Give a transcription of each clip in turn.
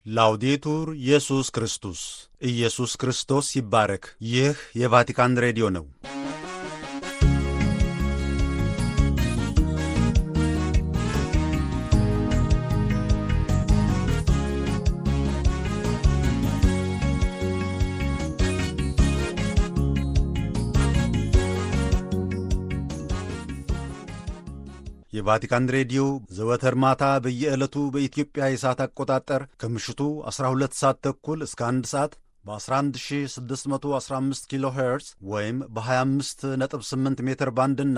ላውዴቱር ኢየሱስ ክርስቶስ ኢየሱስ ክርስቶስ ይባረክ። ይህ የቫቲካን ሬዲዮ ነው። የቫቲካን ሬዲዮ ዘወትር ማታ በየዕለቱ በኢትዮጵያ የሰዓት አቆጣጠር ከምሽቱ 12 ሰዓት ተኩል እስከ 1 ሰዓት በ11615 ኪሎ ሄርዝ ወይም በ258 ሜትር ባንድ እና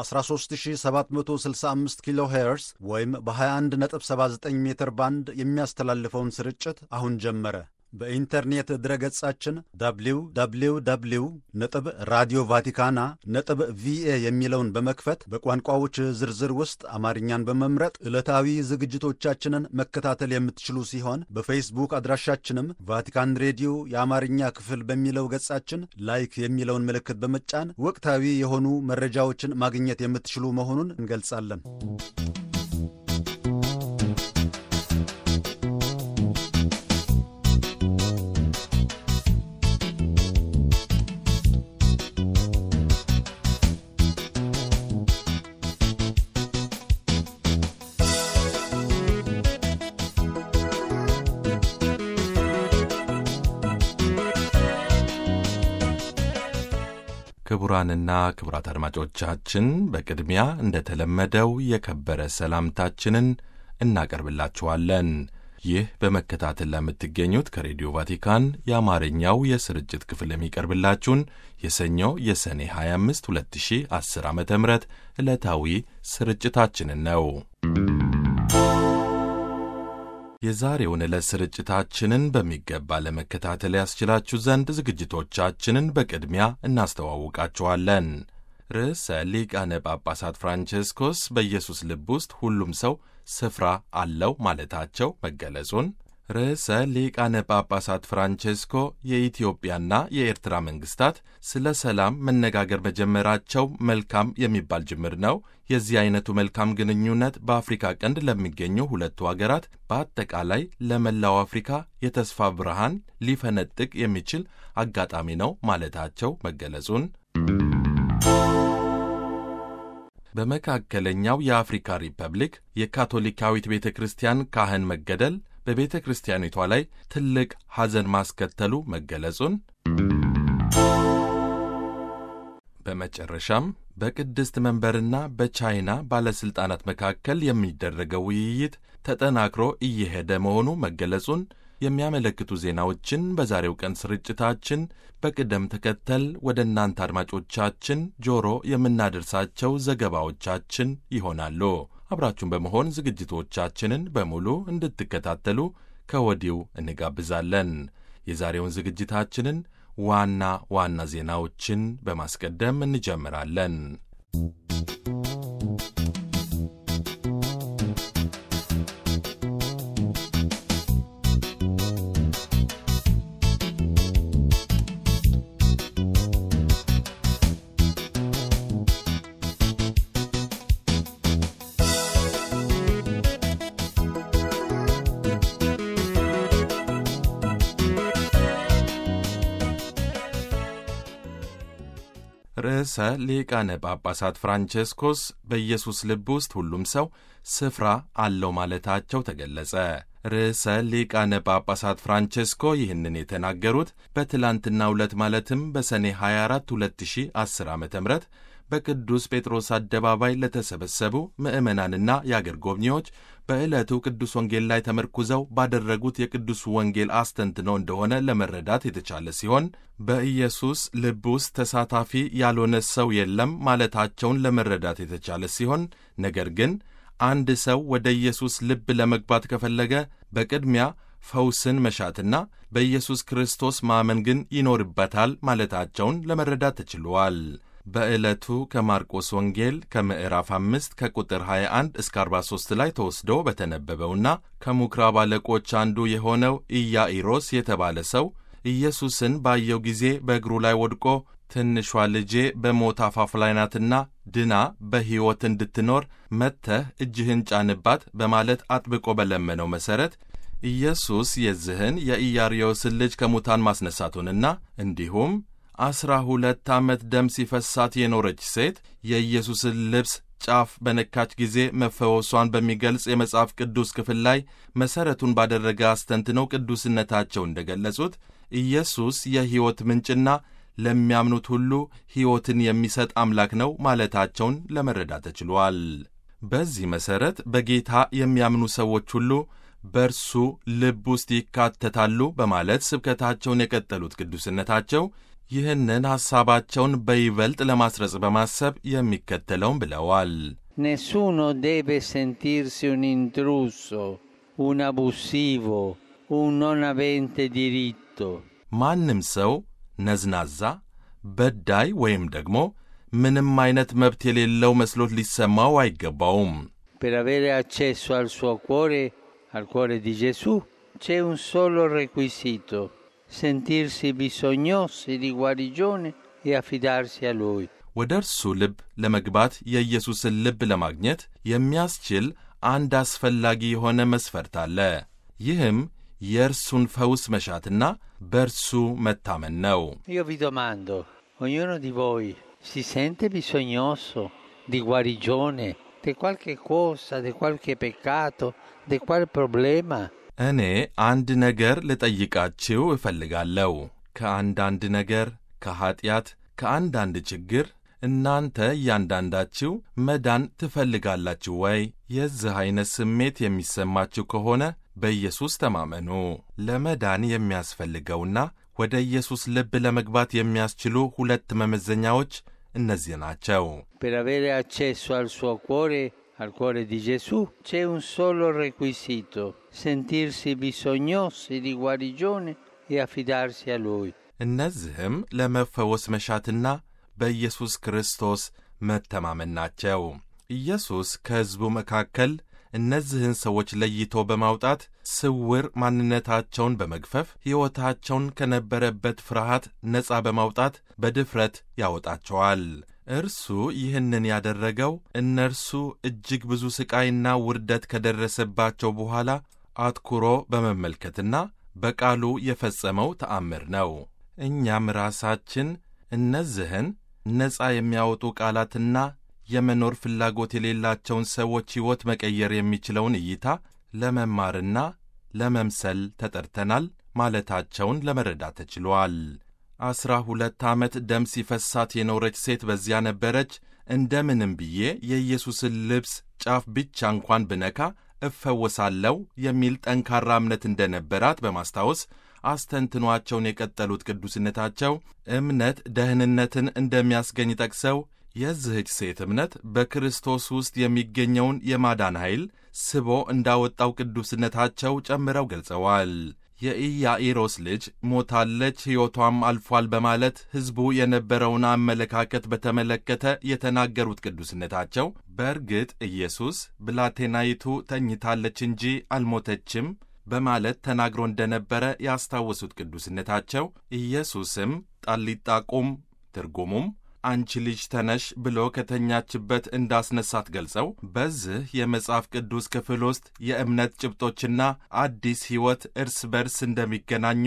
በ13765 ኪሎ ሄርዝ ወይም በ2179 ሜትር ባንድ የሚያስተላልፈውን ስርጭት አሁን ጀመረ። በኢንተርኔት ድረገጻችን www ነጥብ ራዲዮ ቫቲካና ነጥብ ቪኤ የሚለውን በመክፈት በቋንቋዎች ዝርዝር ውስጥ አማርኛን በመምረጥ ዕለታዊ ዝግጅቶቻችንን መከታተል የምትችሉ ሲሆን በፌስቡክ አድራሻችንም ቫቲካን ሬዲዮ የአማርኛ ክፍል በሚለው ገጻችን ላይክ የሚለውን ምልክት በመጫን ወቅታዊ የሆኑ መረጃዎችን ማግኘት የምትችሉ መሆኑን እንገልጻለን። ክቡራንና ክቡራት አድማጮቻችን በቅድሚያ እንደተለመደው የከበረ ሰላምታችንን እናቀርብላችኋለን። ይህ በመከታተል ለምትገኙት ከሬዲዮ ቫቲካን የአማርኛው የስርጭት ክፍል የሚቀርብላችሁን የሰኞ የሰኔ 25 2010 ዓ ም ዕለታዊ ስርጭታችንን ነው። የዛሬውን ዕለት ስርጭታችንን በሚገባ ለመከታተል ያስችላችሁ ዘንድ ዝግጅቶቻችንን በቅድሚያ እናስተዋውቃችኋለን። ርዕሰ ሊቃነ ጳጳሳት ፍራንቼስኮስ በኢየሱስ ልብ ውስጥ ሁሉም ሰው ስፍራ አለው ማለታቸው መገለጹን፣ ርዕሰ ሊቃነ ጳጳሳት ፍራንቼስኮ የኢትዮጵያና የኤርትራ መንግስታት ስለ ሰላም መነጋገር መጀመራቸው መልካም የሚባል ጅምር ነው። የዚህ አይነቱ መልካም ግንኙነት በአፍሪካ ቀንድ ለሚገኙ ሁለቱ አገራት በአጠቃላይ ለመላው አፍሪካ የተስፋ ብርሃን ሊፈነጥቅ የሚችል አጋጣሚ ነው ማለታቸው መገለጹን በመካከለኛው የአፍሪካ ሪፐብሊክ የካቶሊካዊት ቤተ ክርስቲያን ካህን መገደል በቤተ ክርስቲያኒቷ ላይ ትልቅ ሐዘን ማስከተሉ መገለጹን በመጨረሻም በቅድስት መንበርና በቻይና ባለሥልጣናት መካከል የሚደረገው ውይይት ተጠናክሮ እየሄደ መሆኑ መገለጹን የሚያመለክቱ ዜናዎችን በዛሬው ቀን ስርጭታችን በቅደም ተከተል ወደ እናንተ አድማጮቻችን ጆሮ የምናደርሳቸው ዘገባዎቻችን ይሆናሉ። አብራችሁን በመሆን ዝግጅቶቻችንን በሙሉ እንድትከታተሉ ከወዲሁ እንጋብዛለን። የዛሬውን ዝግጅታችንን ዋና ዋና ዜናዎችን በማስቀደም እንጀምራለን። ርዕሰ ሊቃነ ጳጳሳት ፍራንቼስኮስ በኢየሱስ ልብ ውስጥ ሁሉም ሰው ስፍራ አለው ማለታቸው ተገለጸ። ርዕሰ ሊቃነ ጳጳሳት ፍራንቼስኮ ይህንን የተናገሩት በትላንትናው ዕለት ማለትም በሰኔ 24 2010 ዓ ም በቅዱስ ጴጥሮስ አደባባይ ለተሰበሰቡ ምዕመናንና የአገር ጎብኚዎች በዕለቱ ቅዱስ ወንጌል ላይ ተመርኩዘው ባደረጉት የቅዱስ ወንጌል አስተንትኖ እንደሆነ ለመረዳት የተቻለ ሲሆን በኢየሱስ ልብ ውስጥ ተሳታፊ ያልሆነ ሰው የለም ማለታቸውን ለመረዳት የተቻለ ሲሆን ነገር ግን አንድ ሰው ወደ ኢየሱስ ልብ ለመግባት ከፈለገ በቅድሚያ ፈውስን መሻትና በኢየሱስ ክርስቶስ ማመን ግን ይኖርበታል ማለታቸውን ለመረዳት ተችሏል። በዕለቱ ከማርቆስ ወንጌል ከምዕራፍ አምስት ከቁጥር 21 እስከ 43 ላይ ተወስዶ በተነበበውና ከምኵራብ አለቆች አንዱ የሆነው ኢያኢሮስ የተባለ ሰው ኢየሱስን ባየው ጊዜ በእግሩ ላይ ወድቆ ትንሿ ልጄ በሞት አፋፍ ላይ ናትና ድና በሕይወት እንድትኖር መጥተህ እጅህን ጫንባት በማለት አጥብቆ በለመነው መሠረት ኢየሱስ የዚህን የኢያሪዮስን ልጅ ከሙታን ማስነሳቱንና እንዲሁም ዐሥራ ሁለት ዓመት ደም ሲፈሳት የኖረች ሴት የኢየሱስን ልብስ ጫፍ በነካች ጊዜ መፈወሷን በሚገልጽ የመጽሐፍ ቅዱስ ክፍል ላይ መሠረቱን ባደረገ አስተንትነው ቅዱስነታቸው እንደ ገለጹት ኢየሱስ የሕይወት ምንጭና ለሚያምኑት ሁሉ ሕይወትን የሚሰጥ አምላክ ነው ማለታቸውን ለመረዳት ተችሏል። በዚህ መሠረት በጌታ የሚያምኑ ሰዎች ሁሉ በእርሱ ልብ ውስጥ ይካተታሉ በማለት ስብከታቸውን የቀጠሉት ቅዱስነታቸው ይህንን ሐሳባቸውን በይበልጥ ለማስረጽ በማሰብ የሚከተለውን ብለዋል። Nessuno deve sentirsi un intruso, un abusivo, un non avente diritto. ማንም ሰው ነዝናዛ፣ በዳይ ወይም ደግሞ ምንም አይነት መብት የሌለው መስሎት ሊሰማው አይገባውም። Per avere accesso al suo cuore, al cuore di Gesù, c'è un solo requisito, sentirsi bisognosi di guarigione e affidarsi a Lui. ወደ እርሱ ልብ ለመግባት የኢየሱስን ልብ ለማግኘት የሚያስችል አንድ አስፈላጊ የሆነ መስፈርት አለ። ይህም የእርሱን ፈውስ መሻትና በእርሱ መታመን ነው። Io vi domando, ognuno di voi si sente bisognoso di guarigione, di qualche cosa, di qualche peccato, di qual problema? እኔ አንድ ነገር ልጠይቃችሁ እፈልጋለሁ። ከአንዳንድ ነገር፣ ከኀጢአት፣ ከአንዳንድ ችግር እናንተ እያንዳንዳችሁ መዳን ትፈልጋላችሁ ወይ? የዚህ ዐይነት ስሜት የሚሰማችሁ ከሆነ በኢየሱስ ተማመኑ። ለመዳን የሚያስፈልገውና ወደ ኢየሱስ ልብ ለመግባት የሚያስችሉ ሁለት መመዘኛዎች እነዚህ ናቸው። Per avere accesso al suo cuore, al cuore di Gesù, c'è un solo requisito, sentirsi bisognosi di guarigione e affidarsi a Lui. እነዚህም ለመፈወስ መሻትና በኢየሱስ ክርስቶስ መተማመን ናቸው። ኢየሱስ ከሕዝቡ መካከል እነዚህን ሰዎች ለይቶ በማውጣት ስውር ማንነታቸውን በመግፈፍ ሕይወታቸውን ከነበረበት ፍርሃት ነፃ በማውጣት በድፍረት ያወጣቸዋል። እርሱ ይህንን ያደረገው እነርሱ እጅግ ብዙ ሥቃይና ውርደት ከደረሰባቸው በኋላ አትኩሮ በመመልከትና በቃሉ የፈጸመው ተአምር ነው። እኛም ራሳችን እነዚህን ነፃ የሚያወጡ ቃላትና የመኖር ፍላጎት የሌላቸውን ሰዎች ሕይወት መቀየር የሚችለውን እይታ ለመማርና ለመምሰል ተጠርተናል ማለታቸውን ለመረዳት ተችሏል። ዐሥራ ሁለት ዓመት ደም ሲፈሳት የኖረች ሴት በዚያ ነበረች። እንደምንም ብዬ የኢየሱስን ልብስ ጫፍ ብቻ እንኳን ብነካ እፈወሳለሁ የሚል ጠንካራ እምነት እንደነበራት በማስታወስ አስተንትኗቸውን የቀጠሉት ቅዱስነታቸው እምነት ደህንነትን እንደሚያስገኝ ጠቅሰው የዚህች ሴት እምነት በክርስቶስ ውስጥ የሚገኘውን የማዳን ኃይል ስቦ እንዳወጣው ቅዱስነታቸው ጨምረው ገልጸዋል። የኢያኢሮስ ልጅ ሞታለች፣ ሕይወቷም አልፏል በማለት ሕዝቡ የነበረውን አመለካከት በተመለከተ የተናገሩት ቅዱስነታቸው በእርግጥ ኢየሱስ ብላቴናይቱ ተኝታለች እንጂ አልሞተችም በማለት ተናግሮ እንደነበረ ያስታወሱት ቅዱስነታቸው ኢየሱስም ጣሊጣ ቁም ትርጉሙም አንቺ ልጅ ተነሽ ብሎ ከተኛችበት እንዳስነሳት ገልጸው በዚህ የመጽሐፍ ቅዱስ ክፍል ውስጥ የእምነት ጭብጦችና አዲስ ሕይወት እርስ በርስ እንደሚገናኙ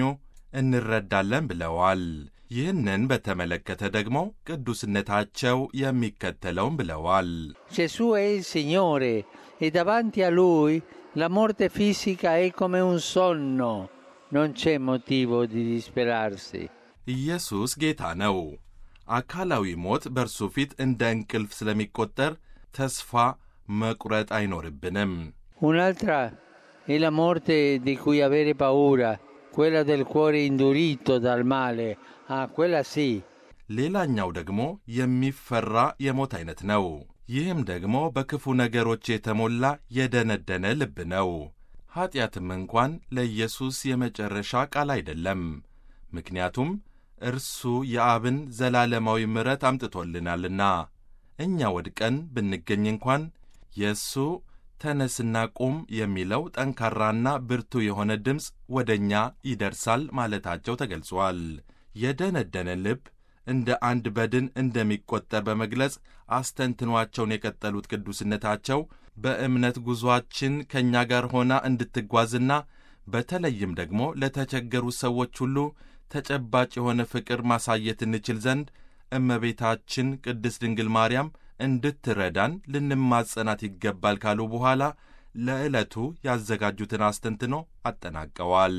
እንረዳለን ብለዋል። ይህንን በተመለከተ ደግሞ ቅዱስነታቸው የሚከተለውን ብለዋል። Gesù è il Signore e davanti a Lui la morte fisica è come un sonno, non c'è motivo di disperarsi. ኢየሱስ ጌታ ነው። አካላዊ ሞት በእርሱ ፊት እንደ እንቅልፍ ስለሚቆጠር ተስፋ መቁረጥ አይኖርብንም። Un'altra è la morte di cui avere paura, quella del cuore indurito dal male. Ah, quella sì. ሌላኛው ደግሞ የሚፈራ የሞት አይነት ነው። ይህም ደግሞ በክፉ ነገሮች የተሞላ የደነደነ ልብ ነው። ኀጢአትም እንኳን ለኢየሱስ የመጨረሻ ቃል አይደለም። ምክንያቱም እርሱ የአብን ዘላለማዊ ምሕረት አምጥቶልናልና። እኛ ወድቀን ብንገኝ እንኳን የእሱ ተነስና ቁም የሚለው ጠንካራና ብርቱ የሆነ ድምፅ ወደ እኛ ይደርሳል ማለታቸው ተገልጿል። የደነደነ ልብ እንደ አንድ በድን እንደሚቆጠር በመግለጽ አስተንትኗቸውን የቀጠሉት ቅዱስነታቸው በእምነት ጉዞአችን ከእኛ ጋር ሆና እንድትጓዝና በተለይም ደግሞ ለተቸገሩ ሰዎች ሁሉ ተጨባጭ የሆነ ፍቅር ማሳየት እንችል ዘንድ እመቤታችን ቅድስት ድንግል ማርያም እንድትረዳን ልንማጸናት ይገባል ካሉ በኋላ ለዕለቱ ያዘጋጁትን አስተንትኖ አጠናቀዋል።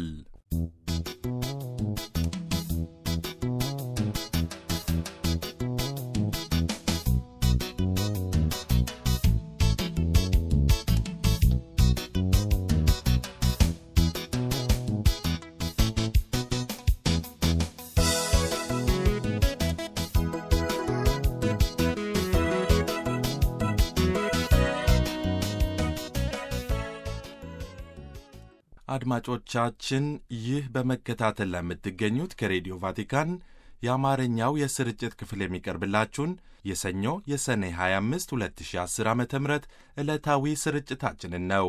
አድማጮቻችን ይህ በመከታተል ላይ የምትገኙት ከሬዲዮ ቫቲካን የአማርኛው የስርጭት ክፍል የሚቀርብላችሁን የሰኞ የሰኔ 25 2010 ዓ ም ዕለታዊ ስርጭታችንን ነው።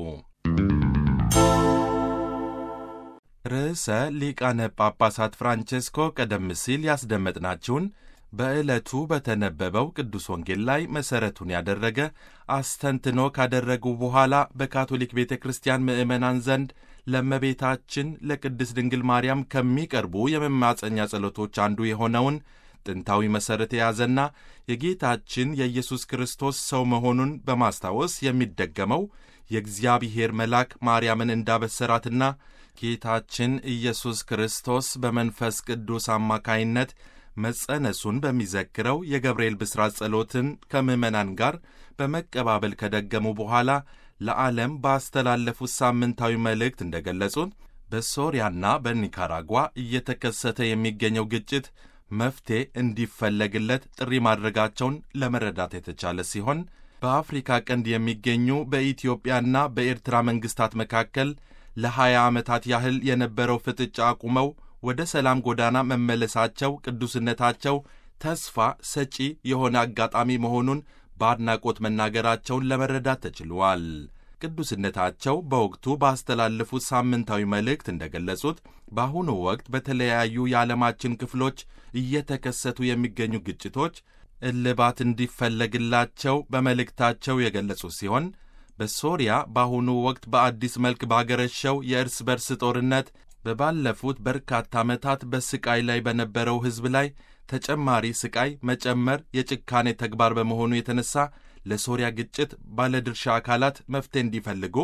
ርዕሰ ሊቃነ ጳጳሳት ፍራንቼስኮ ቀደም ሲል ያስደመጥናችሁን በዕለቱ በተነበበው ቅዱስ ወንጌል ላይ መሠረቱን ያደረገ አስተንትኖ ካደረጉ በኋላ በካቶሊክ ቤተ ክርስቲያን ምዕመናን ዘንድ ለእመቤታችን ለቅድስት ድንግል ማርያም ከሚቀርቡ የመማፀኛ ጸሎቶች አንዱ የሆነውን ጥንታዊ መሠረት የያዘና የጌታችን የኢየሱስ ክርስቶስ ሰው መሆኑን በማስታወስ የሚደገመው የእግዚአብሔር መልአክ ማርያምን እንዳበሰራትና ጌታችን ኢየሱስ ክርስቶስ በመንፈስ ቅዱስ አማካይነት መጸነሱን በሚዘክረው የገብርኤል ብስራት ጸሎትን ከምዕመናን ጋር በመቀባበል ከደገሙ በኋላ ለዓለም ባስተላለፉት ሳምንታዊ መልእክት እንደገለጹት በሶሪያና በኒካራጓ እየተከሰተ የሚገኘው ግጭት መፍትሔ እንዲፈለግለት ጥሪ ማድረጋቸውን ለመረዳት የተቻለ ሲሆን በአፍሪካ ቀንድ የሚገኙ በኢትዮጵያና በኤርትራ መንግሥታት መካከል ለሀያ ዓመታት ያህል የነበረው ፍጥጫ አቁመው ወደ ሰላም ጎዳና መመለሳቸው ቅዱስነታቸው ተስፋ ሰጪ የሆነ አጋጣሚ መሆኑን በአድናቆት መናገራቸውን ለመረዳት ተችሏል። ቅዱስነታቸው በወቅቱ ባስተላለፉት ሳምንታዊ መልእክት እንደገለጹት በአሁኑ ወቅት በተለያዩ የዓለማችን ክፍሎች እየተከሰቱ የሚገኙ ግጭቶች እልባት እንዲፈለግላቸው በመልእክታቸው የገለጹ ሲሆን በሶሪያ በአሁኑ ወቅት በአዲስ መልክ ባገረሸው የእርስ በርስ ጦርነት በባለፉት በርካታ ዓመታት በስቃይ ላይ በነበረው ሕዝብ ላይ ተጨማሪ ስቃይ መጨመር የጭካኔ ተግባር በመሆኑ የተነሳ ለሶሪያ ግጭት ባለድርሻ አካላት መፍትሄ እንዲፈልጉ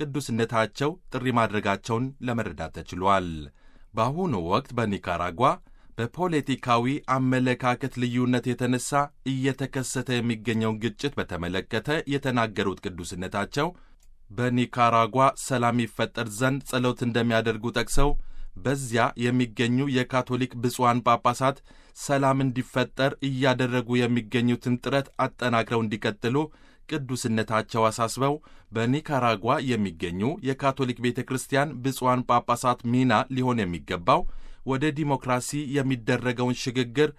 ቅዱስነታቸው ጥሪ ማድረጋቸውን ለመረዳት ተችሏል። በአሁኑ ወቅት በኒካራጓ በፖለቲካዊ አመለካከት ልዩነት የተነሳ እየተከሰተ የሚገኘውን ግጭት በተመለከተ የተናገሩት ቅዱስነታቸው በኒካራጓ ሰላም ይፈጠር ዘንድ ጸሎት እንደሚያደርጉ ጠቅሰው በዚያ የሚገኙ የካቶሊክ ብፁዓን ጳጳሳት ሰላም እንዲፈጠር እያደረጉ የሚገኙትን ጥረት አጠናክረው እንዲቀጥሉ ቅዱስነታቸው አሳስበው በኒካራጓ የሚገኙ የካቶሊክ ቤተ ክርስቲያን ብፁዓን ጳጳሳት ሚና ሊሆን የሚገባው ወደ ዲሞክራሲ የሚደረገውን ሽግግር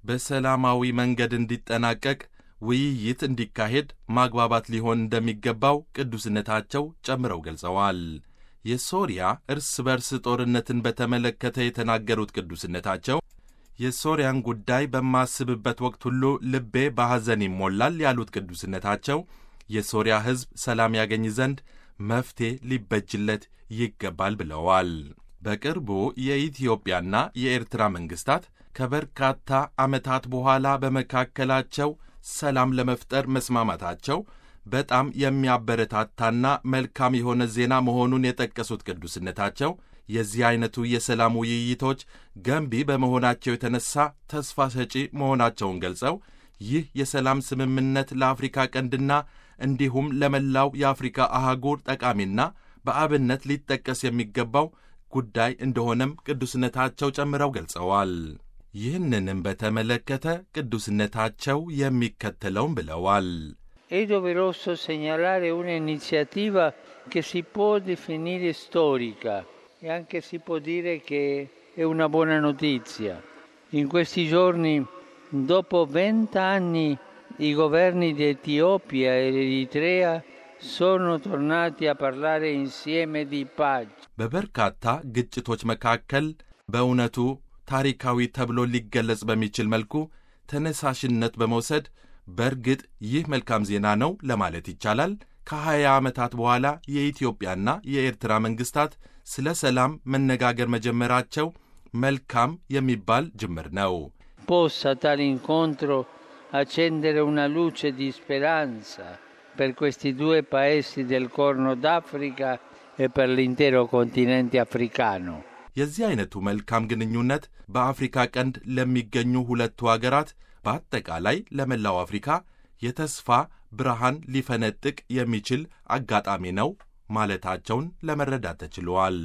በሰላማዊ መንገድ እንዲጠናቀቅ ውይይት እንዲካሄድ ማግባባት ሊሆን እንደሚገባው ቅዱስነታቸው ጨምረው ገልጸዋል። የሶሪያ እርስ በርስ ጦርነትን በተመለከተ የተናገሩት ቅዱስነታቸው የሶሪያን ጉዳይ በማስብበት ወቅት ሁሉ ልቤ በሐዘን ይሞላል ያሉት ቅዱስነታቸው የሶሪያ ሕዝብ ሰላም ያገኝ ዘንድ መፍትሔ ሊበጅለት ይገባል ብለዋል። በቅርቡ የኢትዮጵያና የኤርትራ መንግሥታት ከበርካታ ዓመታት በኋላ በመካከላቸው ሰላም ለመፍጠር መስማማታቸው በጣም የሚያበረታታና መልካም የሆነ ዜና መሆኑን የጠቀሱት ቅዱስነታቸው የዚህ ዐይነቱ የሰላም ውይይቶች ገንቢ በመሆናቸው የተነሳ ተስፋ ሰጪ መሆናቸውን ገልጸው ይህ የሰላም ስምምነት ለአፍሪካ ቀንድና እንዲሁም ለመላው የአፍሪካ አህጉር ጠቃሚና በአብነት ሊጠቀስ የሚገባው ጉዳይ እንደሆነም ቅዱስነታቸው ጨምረው ገልጸዋል። ይህንንም በተመለከተ ቅዱስነታቸው የሚከተለውን ብለዋል። È doveroso segnalare un'iniziativa che si può definire storica e anche si può dire che è una buona notizia. In questi giorni, dopo vent'anni, i governi di Etiopia e Eritrea sono tornati a parlare insieme di pace. በበርካታ ግጭቶች መካከል በእውነቱ ታሪካዊ ተብሎ ሊገለጽ በሚችል መልኩ ተነሳሽነት በመውሰድ በእርግጥ ይህ መልካም ዜና ነው ለማለት ይቻላል። ከሀያ ዓመታት በኋላ የኢትዮጵያና የኤርትራ መንግሥታት ስለ ሰላም መነጋገር መጀመራቸው መልካም የሚባል ጅምር ነው። Possa tale incontro accendere una luce di speranza per questi due paesi del Corno d'Africa e per l'intero continente africano. የዚህ አይነቱ መልካም ግንኙነት በአፍሪካ ቀንድ ለሚገኙ ሁለቱ አገራት በአጠቃላይ ለመላው አፍሪካ የተስፋ ብርሃን ሊፈነጥቅ የሚችል አጋጣሚ ነው ማለታቸውን ለመረዳት ተችሏል።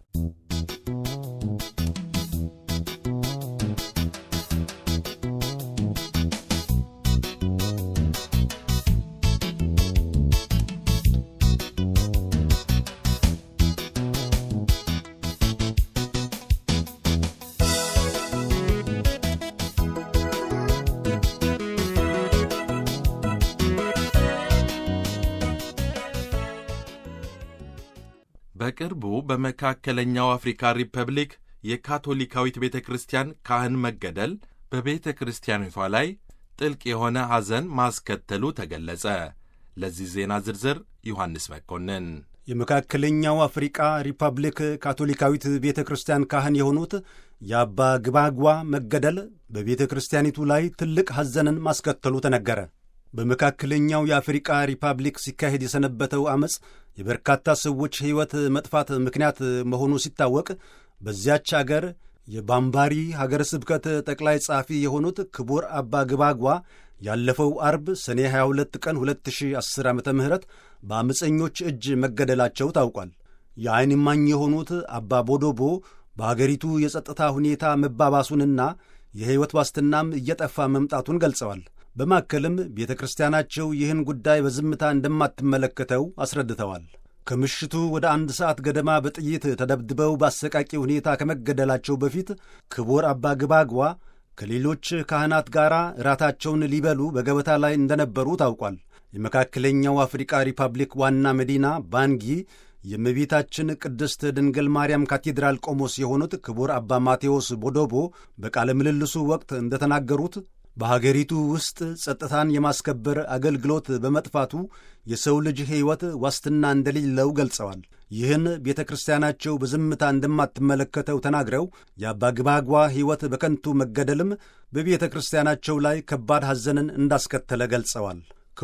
በቅርቡ በመካከለኛው አፍሪካ ሪፐብሊክ የካቶሊካዊት ቤተ ክርስቲያን ካህን መገደል በቤተ ክርስቲያኒቷ ላይ ጥልቅ የሆነ ሐዘን ማስከተሉ ተገለጸ። ለዚህ ዜና ዝርዝር ዮሐንስ መኮንን። የመካከለኛው አፍሪቃ ሪፐብሊክ ካቶሊካዊት ቤተ ክርስቲያን ካህን የሆኑት የአባ ግባጓ መገደል በቤተ ክርስቲያኒቱ ላይ ትልቅ ሐዘንን ማስከተሉ ተነገረ። በመካከለኛው የአፍሪቃ ሪፐብሊክ ሲካሄድ የሰነበተው ዐመፅ የበርካታ ሰዎች ሕይወት መጥፋት ምክንያት መሆኑ ሲታወቅ በዚያች አገር የባምባሪ ሀገረ ስብከት ጠቅላይ ጸሐፊ የሆኑት ክቡር አባ ግባጓ ያለፈው አርብ ሰኔ 22 ቀን 2010 ዓ ም በአመፀኞች እጅ መገደላቸው ታውቋል። የዐይን እማኝ የሆኑት አባ ቦዶቦ በአገሪቱ የጸጥታ ሁኔታ መባባሱንና የሕይወት ዋስትናም እየጠፋ መምጣቱን ገልጸዋል። በማከልም ቤተ ክርስቲያናቸው ይህን ጉዳይ በዝምታ እንደማትመለከተው አስረድተዋል። ከምሽቱ ወደ አንድ ሰዓት ገደማ በጥይት ተደብድበው በአሰቃቂ ሁኔታ ከመገደላቸው በፊት ክቡር አባ ግባጓ ከሌሎች ካህናት ጋር እራታቸውን ሊበሉ በገበታ ላይ እንደነበሩ ታውቋል። የመካከለኛው አፍሪቃ ሪፐብሊክ ዋና መዲና ባንጊ የእመቤታችን ቅድስት ድንግል ማርያም ካቴድራል ቆሞስ የሆኑት ክቡር አባ ማቴዎስ ቦዶቦ በቃለ ምልልሱ ወቅት እንደተናገሩት በሀገሪቱ ውስጥ ጸጥታን የማስከበር አገልግሎት በመጥፋቱ የሰው ልጅ ሕይወት ዋስትና እንደሌለው ገልጸዋል። ይህን ቤተ ክርስቲያናቸው በዝምታ እንደማትመለከተው ተናግረው የአባ ግባጓ ሕይወት በከንቱ መገደልም በቤተ ክርስቲያናቸው ላይ ከባድ ሐዘንን እንዳስከተለ ገልጸዋል።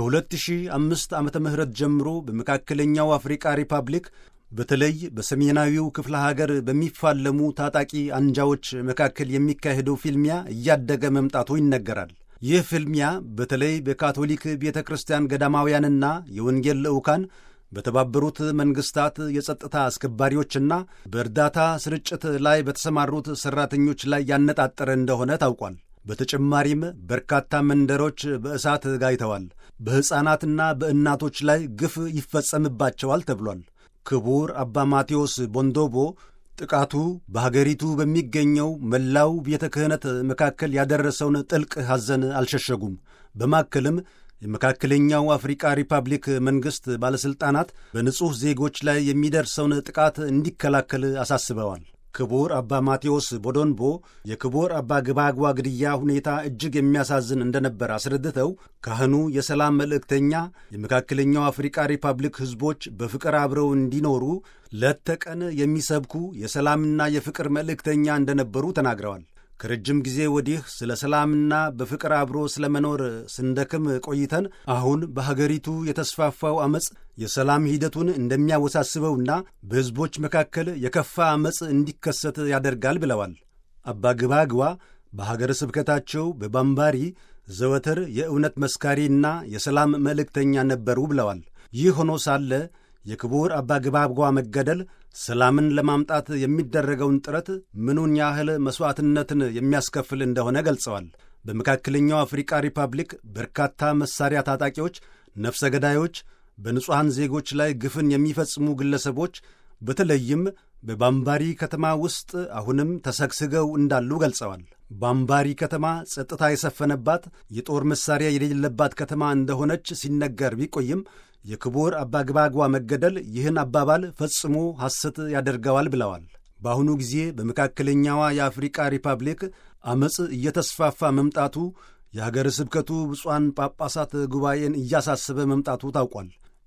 ከ2005 ዓመተ ምህረት ጀምሮ በመካከለኛው አፍሪቃ ሪፐብሊክ በተለይ በሰሜናዊው ክፍለ ሀገር በሚፋለሙ ታጣቂ አንጃዎች መካከል የሚካሄደው ፊልሚያ እያደገ መምጣቱ ይነገራል። ይህ ፊልሚያ በተለይ በካቶሊክ ቤተ ክርስቲያን ገዳማውያንና የወንጌል ልዑካን በተባበሩት መንግሥታት የጸጥታ አስከባሪዎችና በእርዳታ ስርጭት ላይ በተሰማሩት ሠራተኞች ላይ ያነጣጠረ እንደሆነ ታውቋል። በተጨማሪም በርካታ መንደሮች በእሳት ጋይተዋል። በሕፃናትና በእናቶች ላይ ግፍ ይፈጸምባቸዋል ተብሏል። ክቡር አባ ማቴዎስ ቦንዶቦ ጥቃቱ በሀገሪቱ በሚገኘው መላው ቤተ ክህነት መካከል ያደረሰውን ጥልቅ ሐዘን አልሸሸጉም። በማከልም የመካከለኛው አፍሪቃ ሪፐብሊክ መንግሥት ባለሥልጣናት በንጹሕ ዜጎች ላይ የሚደርሰውን ጥቃት እንዲከላከል አሳስበዋል። ክቡር አባ ማቴዎስ ቦዶንቦ የክቡር አባ ግባጓ ግድያ ሁኔታ እጅግ የሚያሳዝን እንደነበር አስረድተው ካህኑ የሰላም መልእክተኛ፣ የመካከለኛው አፍሪቃ ሪፐብሊክ ሕዝቦች በፍቅር አብረው እንዲኖሩ ሌት ተቀን የሚሰብኩ የሰላምና የፍቅር መልእክተኛ እንደነበሩ ተናግረዋል። ከረጅም ጊዜ ወዲህ ስለ ሰላምና በፍቅር አብሮ ስለ መኖር ስንደክም ቆይተን አሁን በሀገሪቱ የተስፋፋው ዐመፅ የሰላም ሂደቱን እንደሚያወሳስበውና በሕዝቦች መካከል የከፋ ዐመፅ እንዲከሰት ያደርጋል ብለዋል። አባ ግባግዋ በሀገረ ስብከታቸው በባምባሪ ዘወትር የእውነት መስካሪና የሰላም መልእክተኛ ነበሩ ብለዋል። ይህ ሆኖ ሳለ የክቡር አባ ግባጓ መገደል ሰላምን ለማምጣት የሚደረገውን ጥረት ምኑን ያህል መሥዋዕትነትን የሚያስከፍል እንደሆነ ገልጸዋል። በመካከለኛው አፍሪቃ ሪፐብሊክ በርካታ መሣሪያ ታጣቂዎች፣ ነፍሰ ገዳዮች፣ በንጹሐን ዜጎች ላይ ግፍን የሚፈጽሙ ግለሰቦች በተለይም በባምባሪ ከተማ ውስጥ አሁንም ተሰግስገው እንዳሉ ገልጸዋል። ባምባሪ ከተማ ጸጥታ የሰፈነባት የጦር መሣሪያ የሌለባት ከተማ እንደሆነች ሲነገር ቢቆይም የክቡር አባ ግባጓ መገደል ይህን አባባል ፈጽሞ ሐሰት ያደርገዋል ብለዋል። በአሁኑ ጊዜ በመካከለኛዋ የአፍሪቃ ሪፐብሊክ ዐመፅ እየተስፋፋ መምጣቱ የሀገረ ስብከቱ ብፁዓን ጳጳሳት ጉባኤን እያሳሰበ መምጣቱ ታውቋል።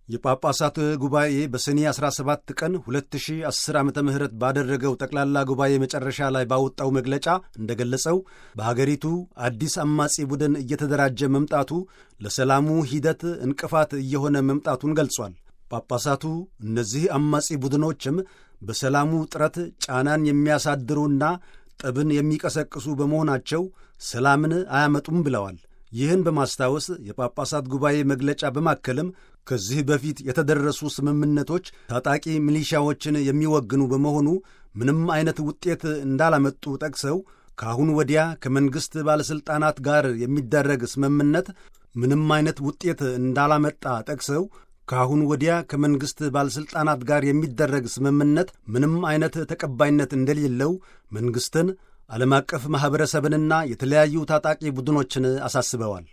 የጳጳሳት ጉባኤ በሰኔ 17 ቀን 2010 ዓ ም ባደረገው ጠቅላላ ጉባኤ መጨረሻ ላይ ባወጣው መግለጫ እንደገለጸው በሀገሪቱ አዲስ አማጺ ቡድን እየተደራጀ መምጣቱ ለሰላሙ ሂደት እንቅፋት እየሆነ መምጣቱን ገልጿል። ጳጳሳቱ እነዚህ አማጺ ቡድኖችም በሰላሙ ጥረት ጫናን የሚያሳድሩና ጠብን የሚቀሰቅሱ በመሆናቸው ሰላምን አያመጡም ብለዋል። ይህን በማስታወስ የጳጳሳት ጉባኤ መግለጫ በማከልም ከዚህ በፊት የተደረሱ ስምምነቶች ታጣቂ ሚሊሻዎችን የሚወግኑ በመሆኑ ምንም አይነት ውጤት እንዳላመጡ ጠቅሰው ከአሁን ወዲያ ከመንግሥት ባለሥልጣናት ጋር የሚደረግ ስምምነት ምንም አይነት ውጤት እንዳላመጣ ጠቅሰው ከአሁን ወዲያ ከመንግሥት ባለሥልጣናት ጋር የሚደረግ ስምምነት ምንም አይነት ተቀባይነት እንደሌለው መንግሥትን ዓለም አቀፍ ማኅበረሰብንና የተለያዩ ታጣቂ ቡድኖችን አሳስበዋል።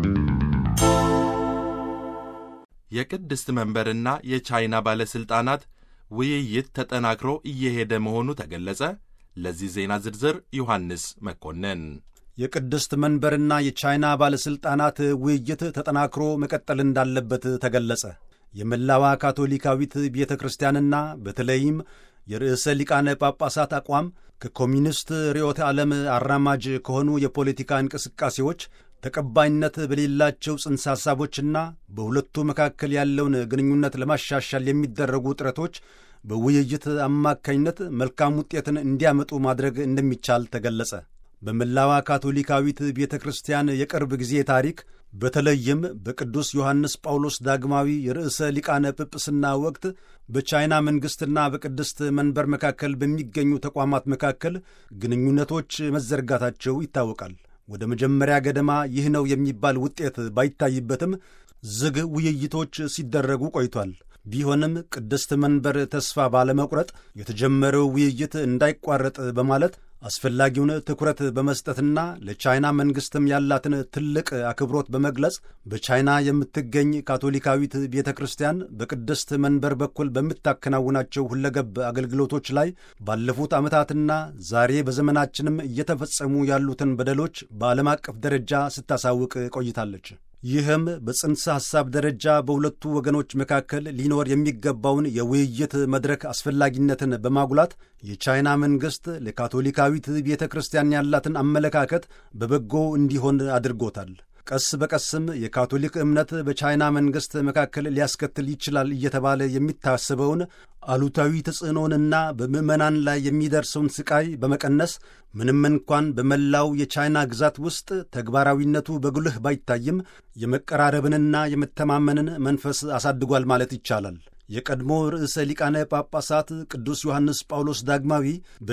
የቅድስት መንበርና የቻይና ባለሥልጣናት ውይይት ተጠናክሮ እየሄደ መሆኑ ተገለጸ። ለዚህ ዜና ዝርዝር ዮሐንስ መኮንን። የቅድስት መንበርና የቻይና ባለሥልጣናት ውይይት ተጠናክሮ መቀጠል እንዳለበት ተገለጸ። የመላዋ ካቶሊካዊት ቤተ ክርስቲያንና በተለይም የርዕሰ ሊቃነ ጳጳሳት አቋም ከኮሚኒስት ርዕዮተ ዓለም አራማጅ ከሆኑ የፖለቲካ እንቅስቃሴዎች ተቀባይነት በሌላቸው ጽንሰ ሐሳቦችና በሁለቱ መካከል ያለውን ግንኙነት ለማሻሻል የሚደረጉ ጥረቶች በውይይት አማካኝነት መልካም ውጤትን እንዲያመጡ ማድረግ እንደሚቻል ተገለጸ። በመላዋ ካቶሊካዊት ቤተ ክርስቲያን የቅርብ ጊዜ ታሪክ በተለይም በቅዱስ ዮሐንስ ጳውሎስ ዳግማዊ የርዕሰ ሊቃነ ጵጵስና ወቅት በቻይና መንግሥትና በቅድስት መንበር መካከል በሚገኙ ተቋማት መካከል ግንኙነቶች መዘርጋታቸው ይታወቃል። ወደ መጀመሪያ ገደማ ይህ ነው የሚባል ውጤት ባይታይበትም ዝግ ውይይቶች ሲደረጉ ቆይቷል። ቢሆንም ቅድስት መንበር ተስፋ ባለመቁረጥ የተጀመረው ውይይት እንዳይቋረጥ በማለት አስፈላጊውን ትኩረት በመስጠትና ለቻይና መንግሥትም ያላትን ትልቅ አክብሮት በመግለጽ በቻይና የምትገኝ ካቶሊካዊት ቤተ ክርስቲያን በቅድስት መንበር በኩል በምታከናውናቸው ሁለገብ አገልግሎቶች ላይ ባለፉት ዓመታትና ዛሬ በዘመናችንም እየተፈጸሙ ያሉትን በደሎች በዓለም አቀፍ ደረጃ ስታሳውቅ ቆይታለች። ይህም በጽንሰ ሐሳብ ደረጃ በሁለቱ ወገኖች መካከል ሊኖር የሚገባውን የውይይት መድረክ አስፈላጊነትን በማጉላት የቻይና መንግሥት ለካቶሊካዊት ቤተ ክርስቲያን ያላትን አመለካከት በበጎ እንዲሆን አድርጎታል። ቀስ በቀስም የካቶሊክ እምነት በቻይና መንግሥት መካከል ሊያስከትል ይችላል እየተባለ የሚታሰበውን አሉታዊ ተጽዕኖንና በምዕመናን ላይ የሚደርሰውን ስቃይ በመቀነስ ምንም እንኳን በመላው የቻይና ግዛት ውስጥ ተግባራዊነቱ በጉልህ ባይታይም የመቀራረብንና የመተማመንን መንፈስ አሳድጓል ማለት ይቻላል። የቀድሞ ርዕሰ ሊቃነ ጳጳሳት ቅዱስ ዮሐንስ ጳውሎስ ዳግማዊ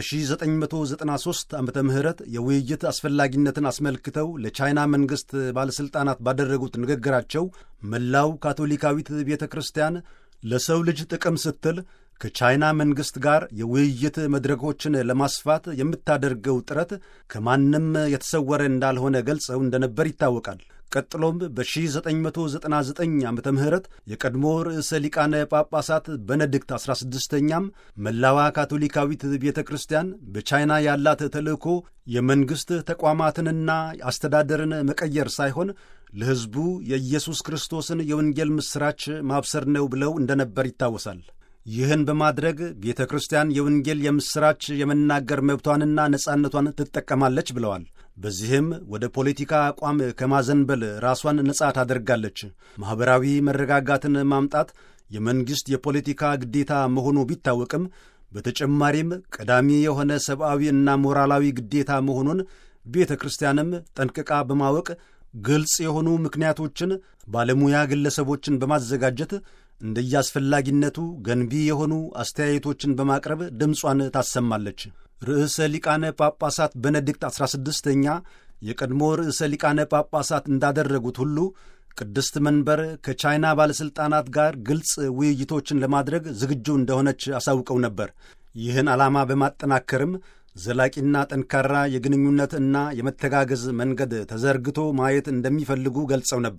በ1993 ዓመተ ምህረት የውይይት አስፈላጊነትን አስመልክተው ለቻይና መንግሥት ባለሥልጣናት ባደረጉት ንግግራቸው መላው ካቶሊካዊት ቤተ ክርስቲያን ለሰው ልጅ ጥቅም ስትል ከቻይና መንግሥት ጋር የውይይት መድረኮችን ለማስፋት የምታደርገው ጥረት ከማንም የተሰወረ እንዳልሆነ ገልጸው እንደነበር ይታወቃል። ቀጥሎም በ1999 ዓ ም የቀድሞ ርዕሰ ሊቃነ ጳጳሳት በነድክት 16ኛም መላዋ ካቶሊካዊት ቤተ ክርስቲያን በቻይና ያላት ተልእኮ የመንግሥት ተቋማትንና አስተዳደርን መቀየር ሳይሆን ለሕዝቡ የኢየሱስ ክርስቶስን የወንጌል ምስራች ማብሰር ነው ብለው እንደነበር ይታወሳል። ይህን በማድረግ ቤተ ክርስቲያን የወንጌል የምስራች የመናገር መብቷንና ነጻነቷን ትጠቀማለች ብለዋል። በዚህም ወደ ፖለቲካ አቋም ከማዘንበል ራሷን ነጻ ታደርጋለች። ማኅበራዊ መረጋጋትን ማምጣት የመንግሥት የፖለቲካ ግዴታ መሆኑ ቢታወቅም በተጨማሪም ቀዳሚ የሆነ ሰብአዊ እና ሞራላዊ ግዴታ መሆኑን ቤተ ክርስቲያንም ጠንቅቃ በማወቅ ግልጽ የሆኑ ምክንያቶችን ባለሙያ ግለሰቦችን በማዘጋጀት እንደየአስፈላጊነቱ ገንቢ የሆኑ አስተያየቶችን በማቅረብ ድምጿን ታሰማለች። ርዕሰ ሊቃነ ጳጳሳት ቤኔዲክት 16ኛ የቀድሞ ርዕሰ ሊቃነ ጳጳሳት እንዳደረጉት ሁሉ ቅድስት መንበር ከቻይና ባለሥልጣናት ጋር ግልጽ ውይይቶችን ለማድረግ ዝግጁ እንደሆነች አሳውቀው ነበር። ይህን ዓላማ በማጠናከርም ዘላቂና ጠንካራ የግንኙነት እና የመተጋገዝ መንገድ ተዘርግቶ ማየት እንደሚፈልጉ ገልጸው ነበር።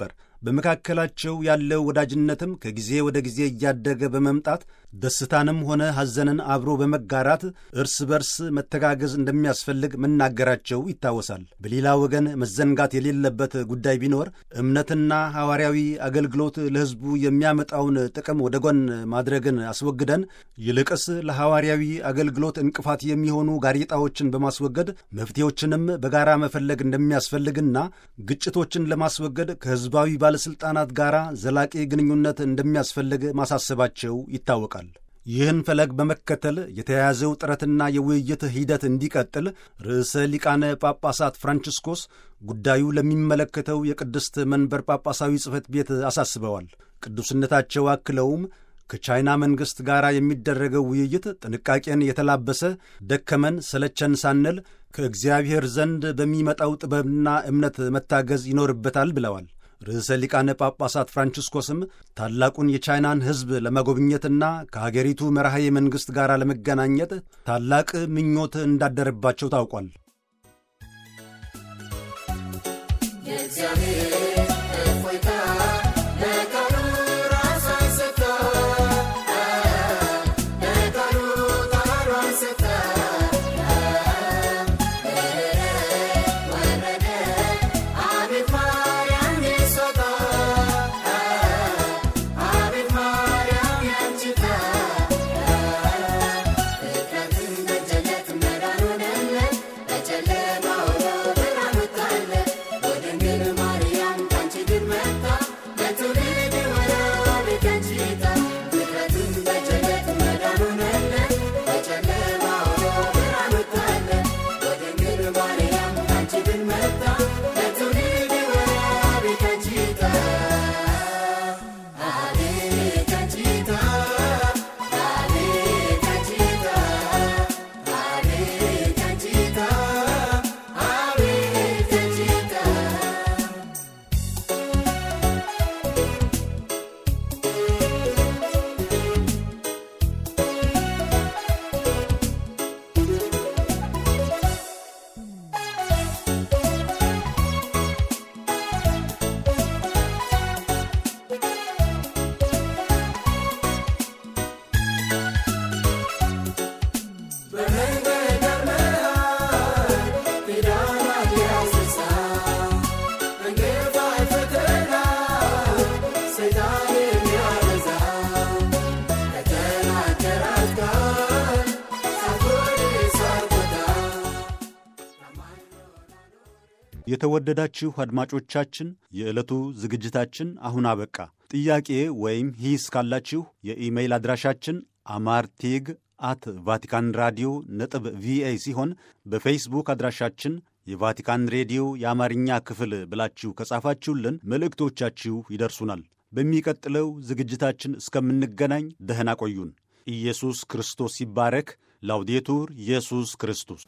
በመካከላቸው ያለው ወዳጅነትም ከጊዜ ወደ ጊዜ እያደገ በመምጣት ደስታንም ሆነ ሐዘንን አብሮ በመጋራት እርስ በርስ መተጋገዝ እንደሚያስፈልግ መናገራቸው ይታወሳል። በሌላ ወገን መዘንጋት የሌለበት ጉዳይ ቢኖር እምነትና ሐዋርያዊ አገልግሎት ለሕዝቡ የሚያመጣውን ጥቅም ወደ ጎን ማድረግን አስወግደን ይልቅስ ለሐዋርያዊ አገልግሎት እንቅፋት የሚሆኑ ጋሬጣዎችን በማስወገድ መፍትሄዎችንም በጋራ መፈለግ እንደሚያስፈልግና ግጭቶችን ለማስወገድ ከሕዝባዊ ባለሥልጣናት ጋር ዘላቂ ግንኙነት እንደሚያስፈልግ ማሳሰባቸው ይታወቃል። ይህን ፈለግ በመከተል የተያያዘው ጥረትና የውይይት ሂደት እንዲቀጥል ርዕሰ ሊቃነ ጳጳሳት ፍራንቺስኮስ ጉዳዩ ለሚመለከተው የቅድስት መንበር ጳጳሳዊ ጽሕፈት ቤት አሳስበዋል። ቅዱስነታቸው አክለውም ከቻይና መንግሥት ጋር የሚደረገው ውይይት ጥንቃቄን የተላበሰ ደከመን ሰለቸን ሳንል ከእግዚአብሔር ዘንድ በሚመጣው ጥበብና እምነት መታገዝ ይኖርበታል ብለዋል። ርዕሰ ሊቃነ ጳጳሳት ፍራንቺስኮስም ታላቁን የቻይናን ሕዝብ ለመጎብኘትና ከሀገሪቱ መራሄ መንግሥት ጋር ለመገናኘት ታላቅ ምኞት እንዳደረባቸው ታውቋል። የተወደዳችሁ አድማጮቻችን የዕለቱ ዝግጅታችን አሁን አበቃ። ጥያቄ ወይም ሂስ ካላችሁ የኢሜይል አድራሻችን አማርቲግ አት ቫቲካን ራዲዮ ነጥብ ቪኦኤ ሲሆን በፌስቡክ አድራሻችን የቫቲካን ሬዲዮ የአማርኛ ክፍል ብላችሁ ከጻፋችሁልን መልእክቶቻችሁ ይደርሱናል። በሚቀጥለው ዝግጅታችን እስከምንገናኝ ደህና ቆዩን። ኢየሱስ ክርስቶስ ይባረክ። ላውዴቱር ኢየሱስ ክርስቶስ